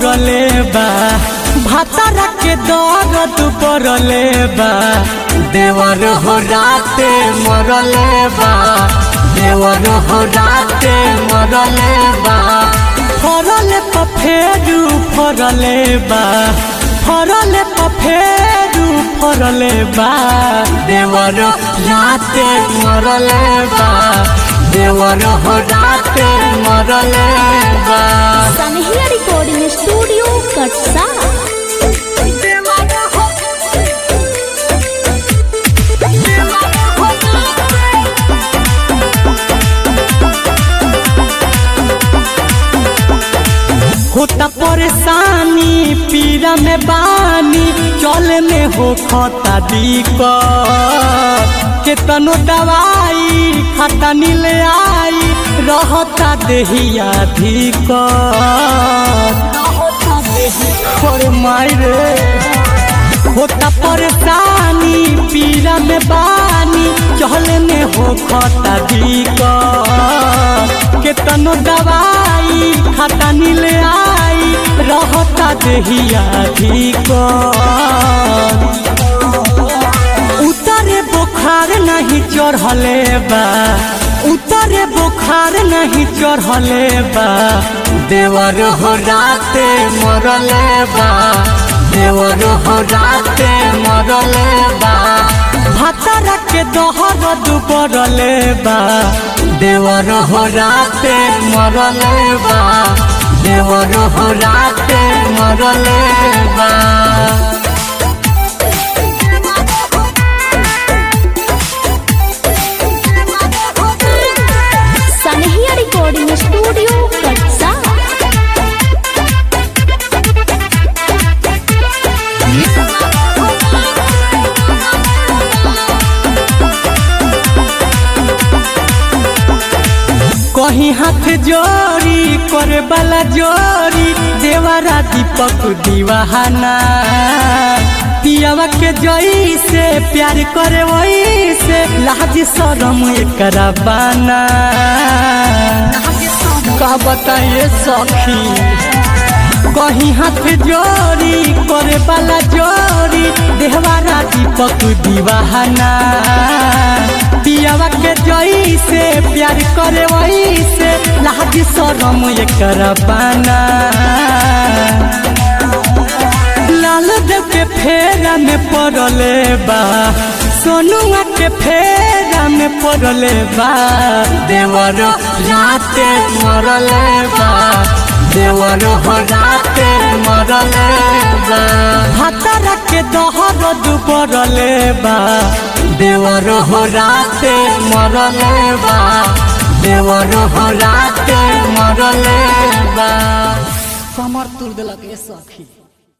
मरले बा भातारा के दर्द पड़ले बा देवर हो राते मरले बा देवर हो राते मरले बा फरले पफेरू फरले बा फरले पफेरू फरले बा देवर राते मरले बा देवर हो राते मरले बा सनहिया रिकॉर्डिंग स्टूडियो कटसा होता परेशानी पीरा में बानी चले में हो खता दिक्कत केतनो दवाई खाता नीले आई रहता देहिया धिक्कत अरे माई रे होता परेशानी पीरा में बानी चहले में हो खता दिक्कत केतनो दवाई खाता नीले आई रहता देहिया दिक्कत उतरे बुखार नहीं चढ़ले बा उतरे बुखार नहीं चढ़ले बा देवर हो राते मरले बा देवर हो राते मरले बा भातारा के दहर दुबरले बा देवर हो राते मरले बा देवर हो राते मरले बा सनहिया रिकॉर्डिंग स्टूडियो कटसा कहीं हाथ जोड़ी करे वाला जोड़ी देवरा दीपक दीवाना पियावा के जई से प्यार करे वही से लाज शरम एकरा बाना का बताइए सखी कहीं हाथ जोड़ी करे वाला जोड़ी देहवारा दीपक दीवाना पियावा के जई से प्यार करे वही से लाज शरम एकर बाना लाल देव के फेरा में पड़ले बा सोनुआ के फेरा में पड़ले बा देवर राते मरले बा देवर हो राते मरले बा हातारा के दहर दुबरले बा देवर हो राते मरले बा देवर हो राते मरले बा कमर तुर दिलक ए सखी